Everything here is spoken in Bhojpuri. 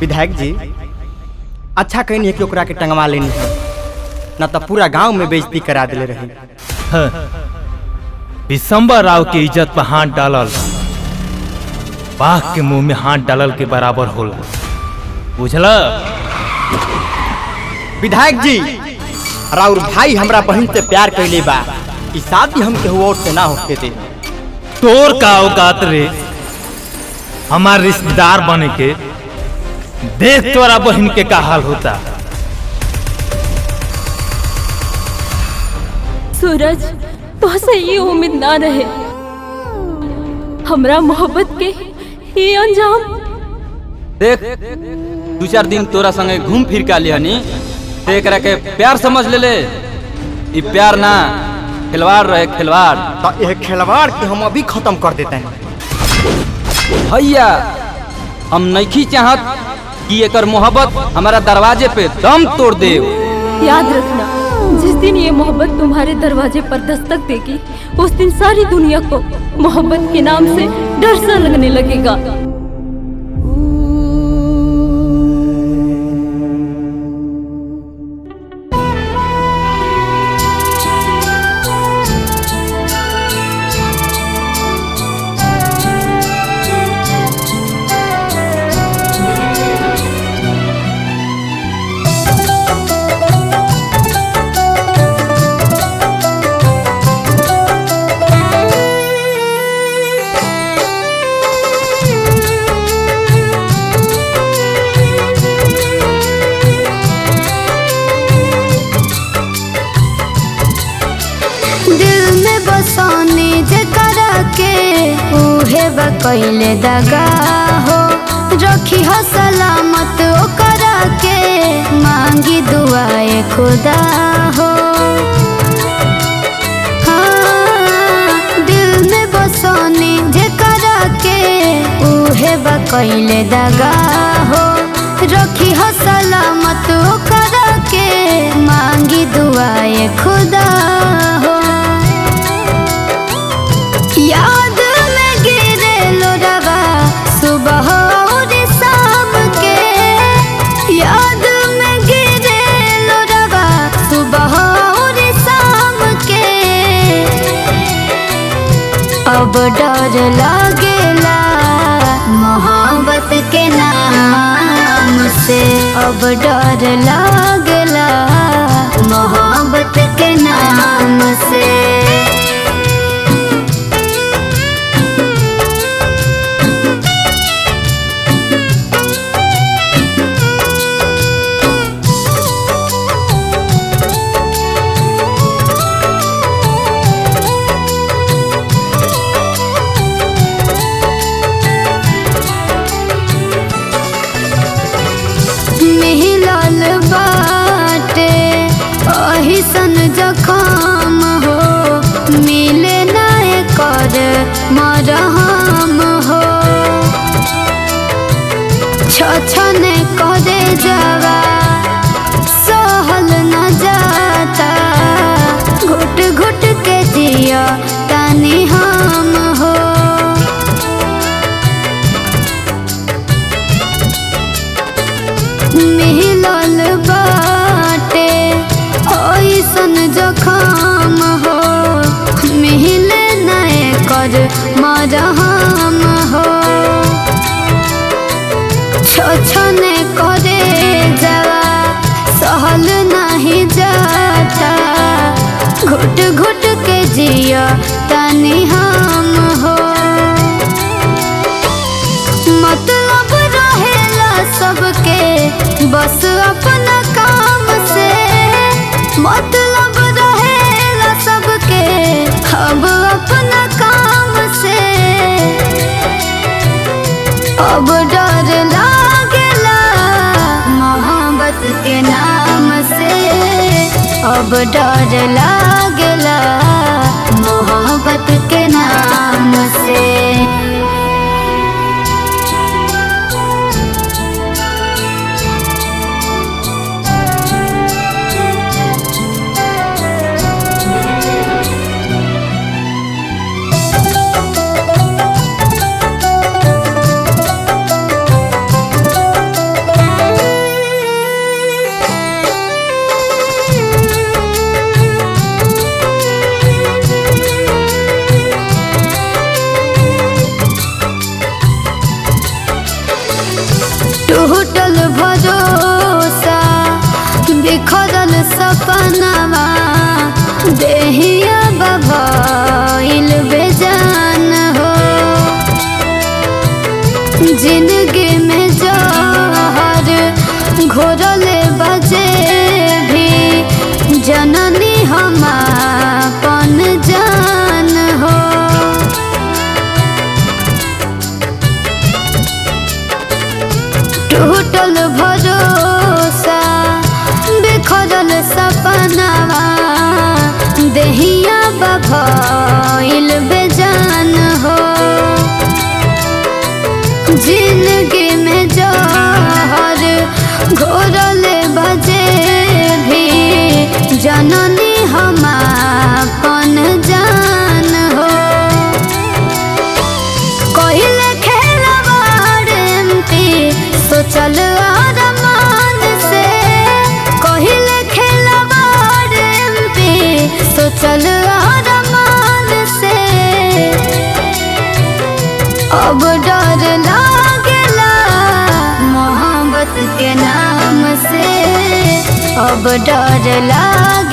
विधायक जी अच्छा कहनी है कि ओकरा के टंगवा लेनी है ना तो पूरा गांव में बेइज्जती करा दिले रही विशंबर राव के इज्जत पर हाथ डालल बाघ के मुंह में हाथ डालल के बराबर होला बुझला विधायक जी राउर भाई हमरा बहन से प्यार कैले बा ई शादी हमके हुआ और से ना होके दे तोर का औकात रे हमार रिश्तेदार बने के देख तोरा बहन के का हाल होता सूरज तोहसे ये उम्मीद ना रहे हमरा मोहब्बत के ये अंजाम देख दू चार दिन तोरा संगे घूम फिर के हनी ते एकरा के प्यार समझ ले ले ई प्यार ना खिलवाड़ रहे खिलवाड़ तो यह खिलवाड़ के हम अभी खत्म कर देते हैं भैया हम नहीं चाहत कि एकर मोहब्बत हमारा दरवाजे पे दम तोड़ दे याद रखना जिस दिन ये मोहब्बत तुम्हारे दरवाजे पर दस्तक देगी उस दिन सारी दुनिया को मोहब्बत के नाम से डर सा लगने लगेगा दिल में बसौनी जकरा के उहे बकैले दगा हो रखी हो सलामत ओकरा के मांगी दुआए खुदा हो हाँ, दिल में बसौनी जकरा के उहे बकैले दगा हो रखी हो सलामत ओकरा के मांगी दुआए खुदा हो याद में गिरे लोरवा सुबह और शाम के याद में गिरे लोरवा सुबह और शाम के अब डर लागेला मोहब्बत के नाम से अब डर लागेला मोहब्बत के नाम से मिहिलाल बाटे अहिसन जखम हो मिले नाय कर मरहम हो छछने करे जावा सहल न जाता घुट घुट के जिया तानी हम हो मिहिलाल बाटे ऐसन जखम हो मिहिले नए कर मरहम हो छछने करे जवा सहल नहीं जाता घुट घुट के जिया तनी हम हो मतलब रहेला सबके बस अपना काम से मतलब रहेला सबके अब अपना काम से अब डर लागेला मोहब्बत के नाम से अब डर लागेला मोहब्बत के नाम से टूटल भरोसा बिखरल सपनावा देहिया बभइल बेजान हो जिंदगी में जहर घोरले बजे भी जननी हम अपन जान हो टूटल भरोसा बिखरल सपनावा देहिया बभइल बेजान हो जिंदगी में जहर घोरले बजे भी जननी हम अपन जान हो कहिले खेलवाड़ एमपी सोचल अरमान से कहिले खेलवाड़ एमपी सोचल अरमान से अब डर लागेला मोहब्बत के नाम से अब डर लाग